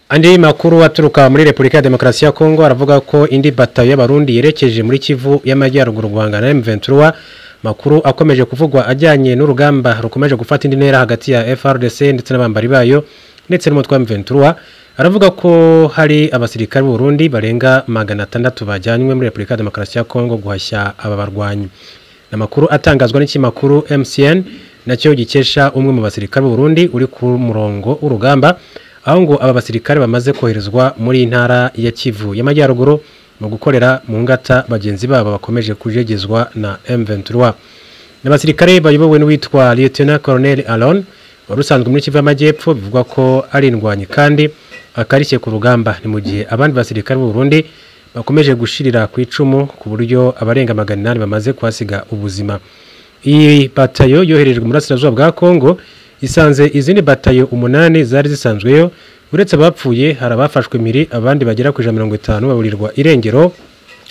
Andi makuru aturuka muri Republika ya Demokarasi ya Kongo aravuga ko indi batayo y'abarundi yerekeje muri Kivu y'amajyaruguru guhangana na M23 makuru akomeje kuvugwa ajyanye n'urugamba rukomeje gufata indi ntera hagati ya FRDC ndetse n'abambari bayo ndetse n'umutwe wa M23 aravuga ko hari abasirikare b'Urundi barenga 600 bajyanywe muri Republika ya Demokarasi ya Kongo guhashya aba barwanyi amakuru atangazwa n'ikimakuru MCN nacyo gikesha umwe mu basirikare b'Urundi uri ku murongo w'urugamba aho ngo aba basirikare bamaze koherezwa muri ntara ya Kivu y'amajyaruguru mu gukorera mu ngata bagenzi babo bakomeje kujegezwa na M23 n'abasirikare bayobowe n'uwitwa Lieutenant Colonel Alon wari usanzwe muri Kivu y'amajyepfo bivugwa ko ari indwanyi kandi akarishye ku rugamba ni mu gihe abandi basirikare b'u Burundi bakomeje gushirira ku icumu ku buryo abarenga magana inani bamaze kuhasiga ubuzima iyi batayo yoherejwe mu burasirazuba bwa Kongo isanze izindi batayo umunani zari zisanzweyo uretse abapfuye hari abafashwe impiri abandi bagera ku ijana mirongo itanu baburirwa irengero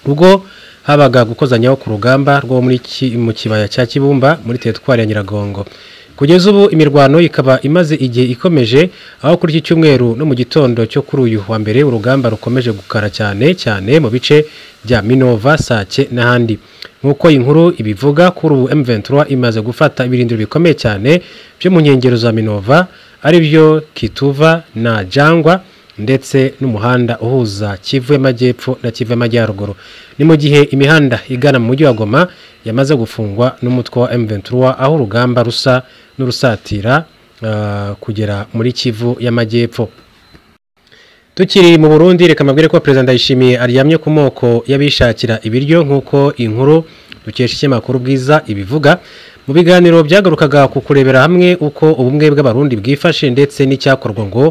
ubwo habaga gukozanyaho ku rugamba rwo mu kibaya cya kibumba muri teritwari ya nyiragongo kugeza ubu imirwano ikaba imaze igihe ikomeje aho kuri iki cyumweru no mu gitondo cyo kuri uyu wa mbere urugamba rukomeje gukara cyane cyane mu bice bya minova sake n'ahandi nk'uko inkuru ibivuga kuri ubu M23 imaze gufata ibirindiro bikomeye cyane byo mu nkengero za Minova ari byo Kituva na Jangwa ndetse n'umuhanda uhuza Kivu y'amajyepfo na Kivu y'amajyaruguru ni mu gihe imihanda igana mu mujyi wa Goma yamaze gufungwa n'umutwe wa M23 aho urugamba rusa n'urusatira uh, kugera muri Kivu y'amajyepfo Tukiri mu Burundi reka mabwire ko President Ishimiye aryamye ku moko y'abishakira ibiryo nkuko inkuru dukesha ikinyamakuru bwiza ibivuga mu biganiro byagarukaga ku kurebera hamwe uko ubumwe bw'abarundi bwifashe ndetse n'icyakorwa ngo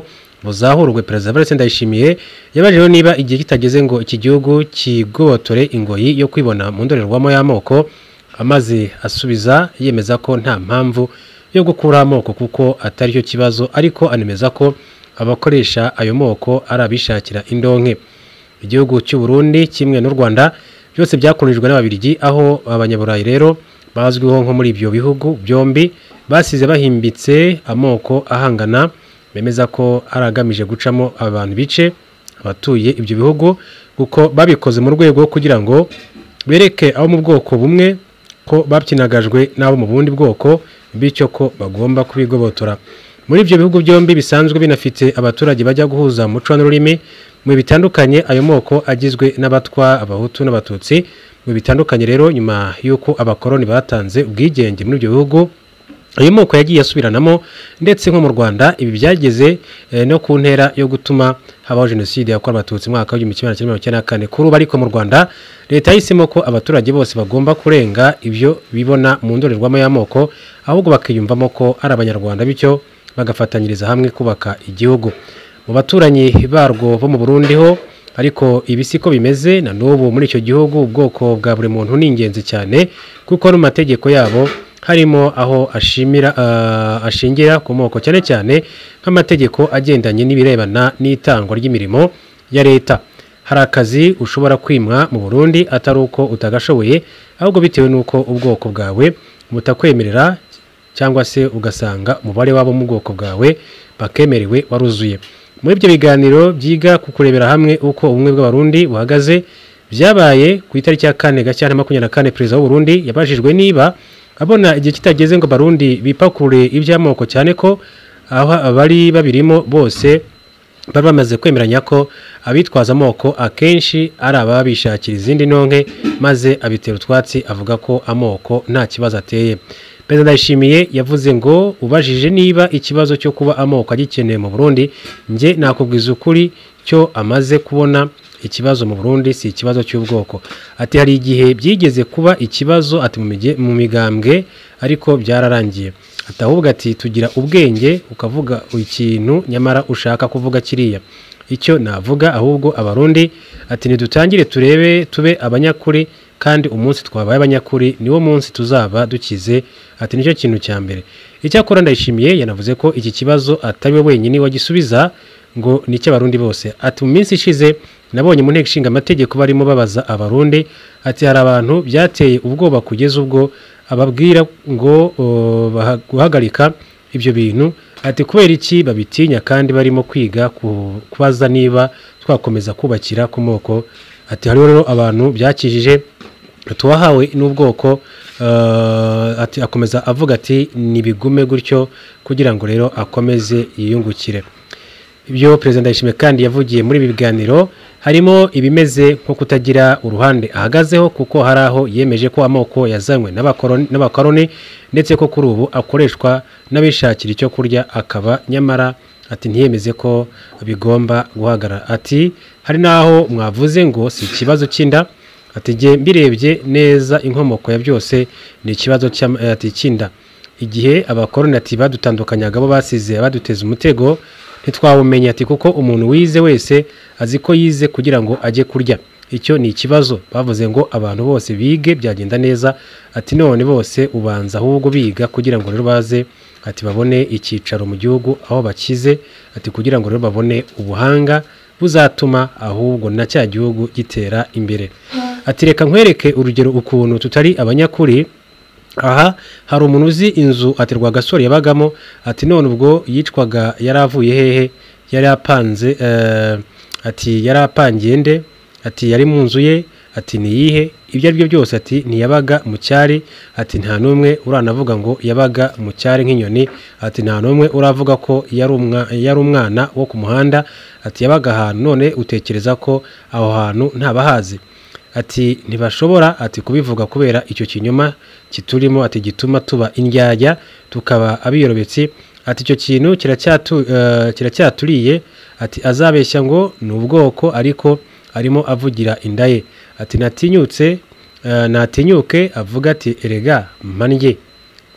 buzahurwe President Vincent Ishimiye yabajeho niba igihe kitageze ngo iki gihugu kigobotore ingoyi yo kwibona mu ndorerwamo y'amoko amaze asubiza yemeza ko nta mpamvu yo gukura amoko kuko atari cyo kibazo ariko anemeza ko abakoresha ayo moko ari abishakira indonke igihugu cy'u Burundi kimwe n'u Rwanda byose byakorejwe n'ababirigi aho abanyaburayi rero bazwiho nko muri ibyo bihugu byombi basize bahimbitse amoko ahangana bemeza ko ari agamije gucamo abantu bice abatuye ibyo bihugu kuko babikoze mu rwego kugira ngo bereke abo mu bwoko bumwe ko babyinagajwe n'abo mu bundi bwoko bityo ko bagomba kubigobotora muri ibyo bihugu byombi bisanzwe binafite abaturage bajya guhuza umuco n'ururimi mu bitandukanye ayo moko agizwe n'abatwa abahutu n'abatutsi mu bitandukanye rero nyuma y'uko abakoroni batanze ubwigenge muri ibyo bihugu ayo moko yagiye asubiranamo ndetse nko mu rwanda ibi byageze no ku ntera yo gutuma habaho jenoside yakorewe abatutsi mu mwaka w'igihumbi kimwe magana cyenda na kane kuri ubu ariko mu rwanda leta yahisemo ko abaturage bose bagomba kurenga ibyo bibona mu ndorerwamo y'amoko ahubwo bakiyumvamo ko ari abanyarwanda bityo bagafatanyiriza hamwe kubaka igihugu mu baturanyi barwo bo mu Burundi ho ariko ibi siko bimeze na n'ubu muri icyo gihugu ubwoko bwa buri muntu ni ingenzi cyane kuko no mategeko yabo harimo aho ashimira ashingira ku moko cyane cyane nk'amategeko agendanye n'ibirebana n'itangwa ry'imirimo ya leta hari akazi ushobora kwimwa mu Burundi atari uko utagashoboye ahubwo bitewe n'uko ubwoko bwawe butakwemerera cyangwa se ugasanga umubare wabo mu bwoko bwawe bakemerewe waruzuye muri ibyo biganiro byiga ku kurebera hamwe uko ubumwe bw'abarundi buhagaze byabaye ku itariki ya kane gashyantare makumyabiri na kane perezida w'uburundi yabajijwe niba abona igihe kitageze ngo abarundi bipakure iby'amoko cyane ko aho abari babirimo bose bari bamaze kwemeranya ko abitwaza amoko akenshi ari ababishakira izindi ntonke maze abitera utwatsi avuga ko amoko nta kibazo ateye Perezida Ndayishimiye yavuze ngo ubajije niba ikibazo cyo kuba amoko agikeneye mu Burundi nje nakubwiza ukuri cyo amaze kubona ikibazo mu Burundi si ikibazo cy'ubwoko ati hari igihe byigeze kuba ikibazo ati mu migambwe ariko byararangiye ati ahubwo ati tugira ubwenge ukavuga ikintu nyamara ushaka kuvuga kiriya icyo navuga ahubwo abarundi ati ntidutangire turebe tube abanyakuri kandi umunsi twabaye abanyakuri niwo munsi tuzaba dukize ati nicyo kintu cya mbere icyakora ndayishimiye yanavuze ko iki kibazo atari we wenyine wagisubiza ngo ni icy'abarundi bose ati mu minsi ishize nabonye mu nteko ishinga amategeko barimo babaza abarundi ati hari abantu byateye ubwoba kugeza ubwo ababwira ngo guhagarika ibyo bintu ati kubera iki babitinya kandi barimo kwiga ku- kubaza niba twakomeza kubakira ku moko ati hariho rero abantu byakijije tuwahawe n'ubwoko eh, ati akomeza avuga ati nibigume gutyo kugira ngo rero akomeze yiyungukire ibyo perezida ndayishimiye kandi yavugiye muri ibi biganiro harimo ibimeze nko kutagira uruhande ahagazeho kuko hari aho yemeje ko amoko yazanywe n'abakoroni- n'abakoroni ndetse ko kuri ubu akoreshwa n'abishakira icyo kurya akaba nyamara ati ntiyemeze ko bigomba guhagarara ati hari n'aho mwavuze ngo si ikibazo cy'inda ati jye mbirebye neza inkomoko ya byose ni ikibazo cy'am- eh, ati cy'inda igihe abakoroni ati badutandukanyaga bo basize baduteza umutego ntitwawumenya ati kuko umuntu wize wese azi ko yize kugira ngo ajye kurya icyo ni ikibazo bavuze ngo abantu bose bige byagenda neza ati none bose ubanza ahubwo biga kugira ngo rero baze ati babone icyicaro mu gihugu aho bakize ati kugira ngo rero babone ubuhanga buzatuma ahubwo na cya gihugu gitera imbere ati reka nkwereke urugero ukuntu tutari abanyakuri aha hari umuntu uzi inzu ati rwagasore yabagamo ati none ubwo yicwaga yari avuye hehe yari apanze eh, ati yari apangiye nde ati yari mu nzu ye ati niyihe ibyo ari byo byose ati ntiyabaga mu cyari ati nta n'umwe uranavuga ngo yabaga mu cyari nk'inyoni ati nta n'umwe uravuga ko yari umwa- yari umwana wo ku muhanda ati yabaga ahantu none utekereza ko aho hantu ntabahazi ati ntibashobora ati kubivuga kubera icyo kinyoma kiturimo ati gituma tuba indyarya tukaba abiyobetse ati icyo kintu kiracyatu eh, kiracyaturiye ati azabeshya ngo ni ubwoko ariko arimo avugira inda ye ati natinyutse eh, natinyuke avuga ati erega mpanjye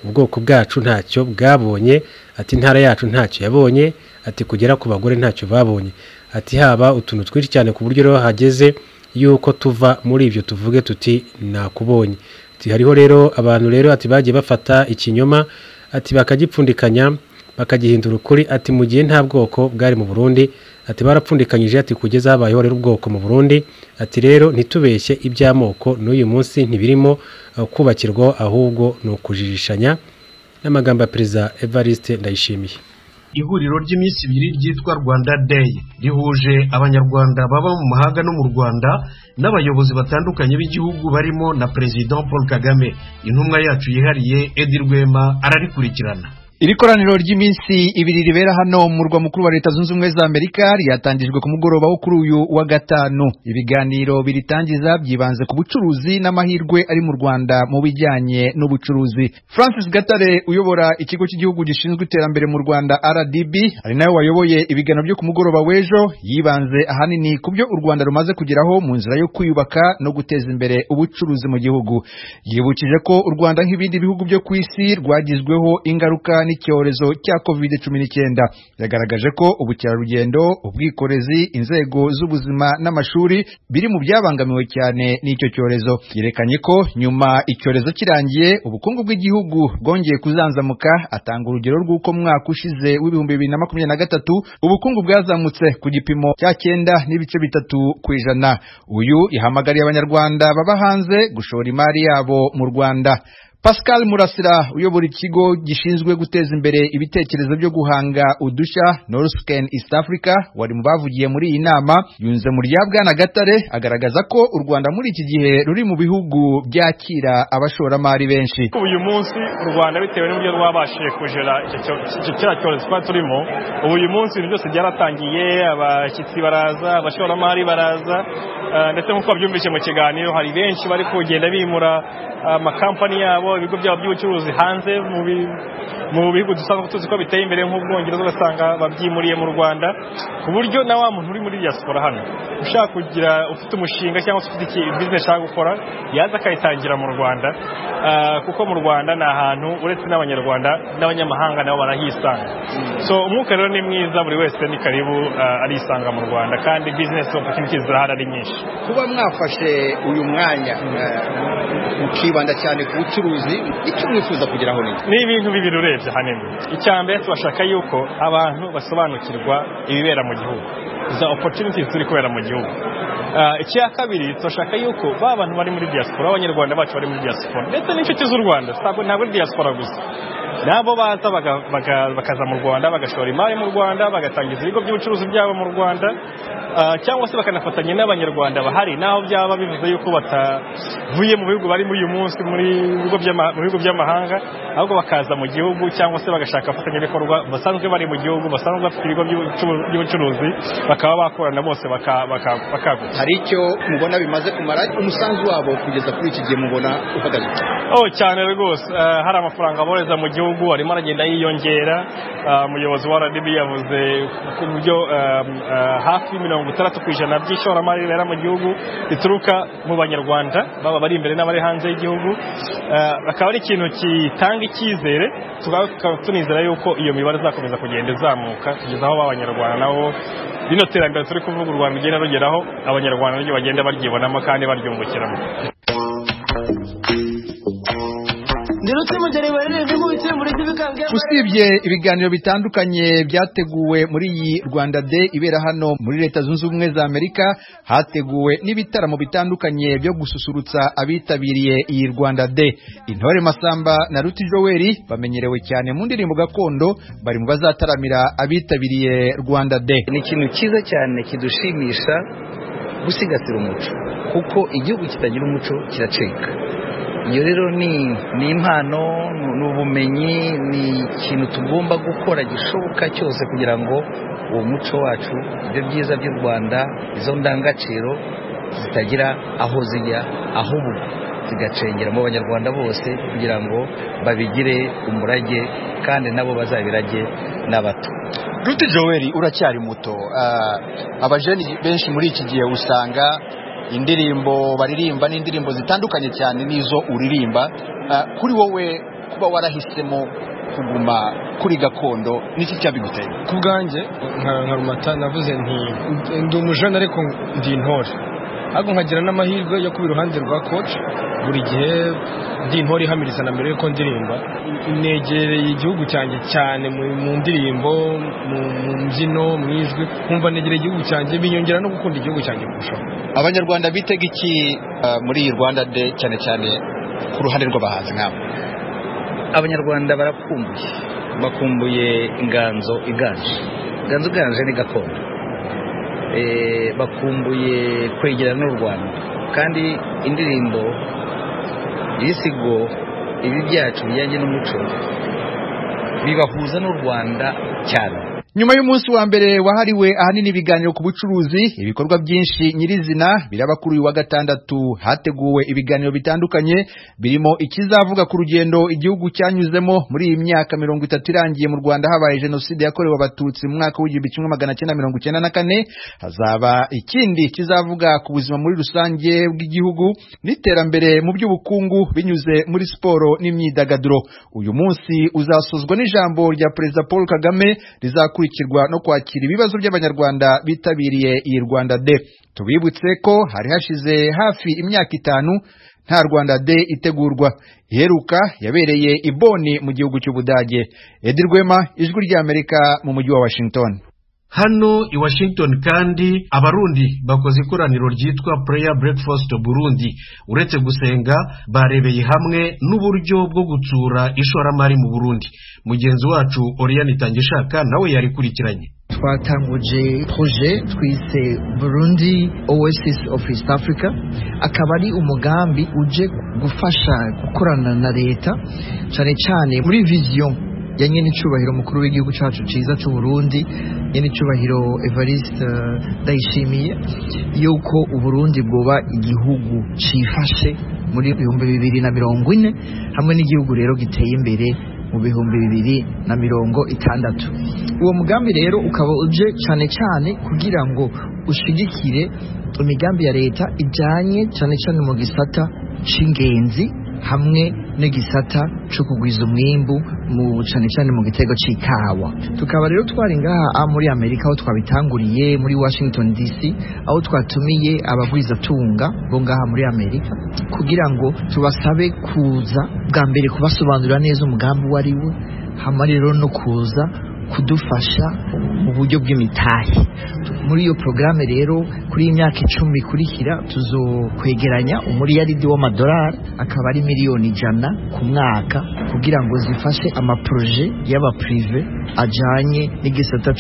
ubwoko bwacu ntacyo bwabonye ati intara yacu ntacyo yabonye ati kugera ku bagore ntacyo babonye ati haba utuntu twinshi cyane ku buryo rero hageze yuko tuva muri ibyo tuvuge tuti nakubonye ati hariho rero abantu rero ati bagiye bafata ikinyoma ati bakagipfundikanya bakagihindura ukuri ati mu gihe nta bwoko bwari mu Burundi ati barapfundikanyije ati kugeza habayeho rero ubwoko mu Burundi ati rero ntitubeshye iby'amoko n'uyu munsi ntibirimo eh, kubakirwa ahubwo ni ukujijishanya n'amagambo ya perezida Evariste Ndayishimiye ihuriro ry'iminsi ibiri ryitwa rwanda day rihuje abanyarwanda baba mu mahanga no mu rwanda n'abayobozi batandukanye b'igihugu barimo na perezida paul kagame intumwa yacu yihariye edi rwema ararikurikirana iri koraniro ry'iminsi ibiri ribera hano mu murwa mukuru wa leta zunze ubumwe za amerika ryatangijwe ku mugoroba wo kuri uyu wa gatanu ibiganiro biritangiza byibanze ku bucuruzi n'amahirwe ari mu rwanda mu bijyanye n'ubucuruzi francis gatare uyobora ikigo cy'igihugu gishinzwe iterambere mu rwanda rdb ari nawe wayoboye ibiganiro byo ku mugoroba w'ejo yibanze ahanini ku byo u rwanda rumaze kugeraho mu nzira yo kwiyubaka no guteza imbere ubucuruzi mu gihugu yibukije ko u rwanda nk'ibindi bihugu byo ku isi rwagizweho ingaruka n'icyorezo cya covid cumi n'icyenda yagaragaje ko ubukerarugendo ubwikorezi inzego z'ubuzima n'amashuri biri mu byabangamiwe cyane n'icyo cyorezo yerekanye ko nyuma icyorezo kirangiye ubukungu bw'igihugu bwongeye kuzanzamuka atanga urugero rw'uko mwaka ushize w'ibihumbi bibiri na makumyabiri na gatatu ubukungu bwazamutse ku gipimo cya cyenda n'ibice bitatu ku ijana uyu yahamagariye abanyarwanda baba hanze gushora imari yabo mu rwanda Pascal Murasira uyobora ikigo gishinzwe guteza imbere ibitekerezo byo guhanga udushya Northern East Africa wari mu bavugiye muri iyi nama yunze mu rya Bwana Gatare agaragaza ko u Rwanda muri iki gihe ruri mu bihugu byakira abashoramari benshi uyu munsi u rwanda bitewe n'uburyo rwabashije kugera icyo cyo- icyo- kiriya cyorezo twari turimo ubu uyu munsi ibintu byose byaratangiye abashyitsi baraza abashoramari baraza eh, ndetse nk'uko babyumvise mu kiganiro hari benshi bari kugenda bimura amakampani yabo ibigo byabo by'ubucuruzi hanze mu bi- mu bihugu dusanzwe tuzi ko biteye imbere nk'ubwongereza ugasanga babyimuriye mu rwanda ku buryo na wa muntu uri muri diaspora hano ushaka kugira ufite umushinga cyangwa se ufite iki- business ashaka gukora yaza akayitangira mu rwanda Ah, kuko mu rwanda ni ahantu uretse n'abanyarwanda n'abanyamahanga nabo barahisanga so umwuka rero ni mwiza buri wese ni karibu ah, arisanga mu rwanda kandi business opportunities zirahari ari nyinshi kuba mwafashe uyu mwanya mukibanda cyane ku bucuruzi icyo mwifuza kugeraho ni ni ibintu bibiri urebye ahanini icya mbere tubashaka yuko abantu basobanukirwa ibibera mu gihugu za opportunities ziri kubera mu gihugu Ah, icya kabiri turashaka yuko ba bantu bari muri diaspora b'abanyarwanda bacu bari muri diaspora ndetse n'inshuti z'u rwanda ntabwo ntabwo ari diaspora gusa nabo baza baka- baka- bakaza mu rwanda bagashora imari mu rwanda bagatangiza ibigo by'ubucuruzi byabo mu rwanda ah, cyangwa se bakanafatanya n'abanyarwanda bahari naho byaba bivuze yuko batavuye mu bihugu barimo uyu munsi muri bigo by'ama- mu bihugu by'amahanga ahubwo bakaza mu gihugu cyangwa se bagashaka abafatanyabikorwa basanzwe bari mu gihugu basanzwe bafite ibigo by'ubucu- by'ubucuruzi bakaba bakorana bose baka- baka- bakaguka hari icyo mubona bimaze kumara umusanzu wabo kugeza kuri iki gihe mubona uhagaze Oh cyane rwose Eh, hari amafaranga boreza mu gihugu arimo aragenda yiyongera Ah, umuyobozi wa RDB yavuze ku buryo ehm, eh, hafi mirongo itandatu ku ijana by'ishoramari ribera mu gihugu rituruka mu banyarwanda baba bari imbere n'abari hanze y'igihugu Eh, akaba ari ikintu gitanga icyizere tukaba tukaba tunizera yuko iyo mibare izakomeza kugenda izamuka kugeza aho b'abanyarwanda nabo rino terambere turi kuvuga u Rwanda rigenda rugeraho abanyarwanda niryo bagenda baryibonamo kandi baryungukiramo usibye ibiganiro bitandukanye byateguwe muri iyi rwanda day ibera hano muri leta zunze ubumwe za amerika hateguwe n'ibitaramo bitandukanye byo gususurutsa abitabiriye iyi rwanda day intore masamba na ruti joweli bamenyerewe cyane mu ndirimbo gakondo bari mu bazataramira abitabiriye rwanda day ni ikintu cyiza cyane kidushimisha gusigasira umuco kuko igihugu kitagira umuco kiracika iyo rero ni ni impano ni- ni ubumenyi ni ikintu tugomba gukora gishoboka cyose kugira ngo uwo muco wacu ibyo byiza by'u rwanda izo ndangagaciro zitagira aho zijya ahubwo zigacengera mu banyarwanda bose kugira ngo babigire umurage kandi nabo bazabirage n'abato Ruti Joel uracyari muto abajeni benshi muri iki gihe usanga indirimbo baririmba n'indirimbo zitandukanye cyane n'izo uririmba Ah, kuri wowe kuba warahisemo kuguma kuri gakondo niki cyabiguteye ku bwanjye nka nka rumata navuze nti ndi umujana ariko ndi intore ahubwo nkagira n'amahirwe yo kuba iruhande rwa koci buri gihe ndi intore ihamiriza na mbere yuko ndirimba negereye igihugu cyanjye cyane mu- mu ndirimbo mu mu mbyino mu ijwi nkumva negereye igihugu cyanjye binyongera no gukunda igihugu cyanjye kurushaho abanyarwanda bitega iki ah, muri iyi rwanda day cyane cyane ku ruhande rw'abahanzi nk'abo abanyarwanda barakumbuye bakumbuye inganzo iganje inganzo iganje ni gakondo Eh, bakumbuye kwegerana n'u rwanda kandi indirimbo ibisigo ibi byacu bijyanye n'umuco bibahuza n'u rwanda cyane nyuma y'umunsi wa mbere wahariwe ahanini ibiganiro ku bucuruzi ibikorwa byinshi nyirizina biraba kuri uyu wa gatandatu hateguwe ibiganiro bitandukanye birimo ikizavuga ku rugendo igihugu cyanyuzemo muri iyi myaka mirongo itatu irangiye mu rwanda habaye jenoside yakorewe abatutsi mu mwaka w'igihumbi kimwe magana cyenda mirongo icyenda na kane hazaba ikindi kizavuga ku buzima muri rusange bw'igihugu n'iterambere mu by'ubukungu binyuze muri siporo n'imyidagaduro uyu munsi uzasozwa n'ijambo rya perezida paul kagame rizakurikirwa no kwakira ibibazo by'abanyarwanda bitabiriye iyi rwanda de tubibutse ko hari hashize hafi imyaka itanu nta rwanda de itegurwa iheruka yabereye i boni mu gihugu cy'ubudage edi rwema ijwi ry'amerika mu mujyi wa washington hano i washington kandi abarundi bakoze ikoraniro ryitwa prayer breakfast burundi uretse gusenga barebeye hamwe n'uburyo bwo gutsura ishoramari mu burundi mugenzi wacu oriyani tangishaka nawe yarikurikiranye twatanguje proje twise burundi oasis of east africa akaba ari umugambi uje gufasha gukorana na leta cyane cyane muri viziyo ya nyen'icyubahiro mukuru w'igihugu cyacu cyiza cy'u Burundi nyen'icyubahiro evariste eh, ndayishimiye yuko uburundi bwoba igihugu cyifashe muri ibihumbi bibiri na mirongo ine hamwe n'igihugu rero giteye imbere mu bihumbi bibiri na mirongo itandatu uwo mugambi rero ukaba uje cyane cyane kugira ngo ushigikire imigambi ya leta ijyanye cyane cyane mu gisata cy'ingenzi hamwe n'igisata cyo kugwiza umwimbu mu cyane cyane mu gitego cy'ikawa tukaba rero twari ngaha ah, muri amerika aho twabitanguriye muri washington dc aho twatumiye abagwizatunga bo ngaha muri amerika kugira ngo tubasabe kuza bwa mbere kubasobanurira neza umugambi uwo ari wo hama rero no kuza kudufasha mu buryo bw'imitahe muri iyo porogaramu rero kuri iyi myaka icumi ikurikira tuzokwegeranya umuriyaridi w'amadolari akaba ari miliyoni ijana ku mwaka kugira ngo zifashe amaporoje y'abapurive ajyanye n'igisata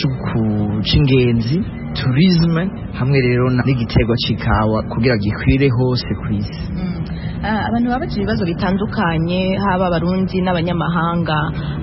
cy'ingenzi turizme hamwe rero n'igitego cy'ikawa kugira gikwire hose ku isi abantu baba bafite ibibazo bitandukanye haba abarundi n'abanyamahanga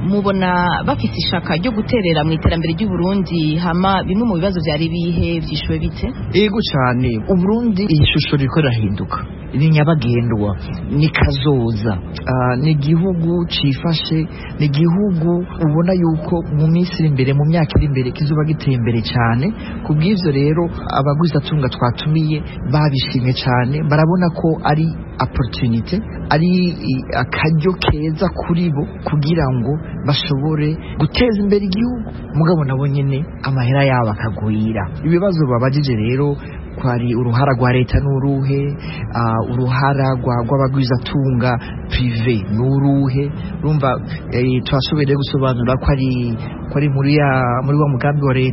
mubona bafite ishaka ryo guterera mu iterambere ry'uburundi hama bimwe mu bibazo byari bihe byishyuwe bite yego cyane uburundi iyi shusho riko irahinduka ni nyabagendwa ni kazoza Ah, ni igihugu cyifashe ni igihugu ubona yuko mu minsi iri imbere mu myaka iri imbere kizuba giteye imbere cyane ku bw'ibyo rero abaguzatunga twatumiye babishimye cyane barabona ko ari opportunity ari i- akaryo keza kuri bo kugira ngo bashobore guteza imbere igihugu mugabo nabo nyine amahera yabo akagwira ibibazo babajije rero kwari uruhara rwa leta n'uruhe ah, uruhara rwa- rw'abagwizatunga prive n'uruhe urumva eh, turashoboye rero gusobanura ko ari ko ari muri ya muri wa mugambi wa leta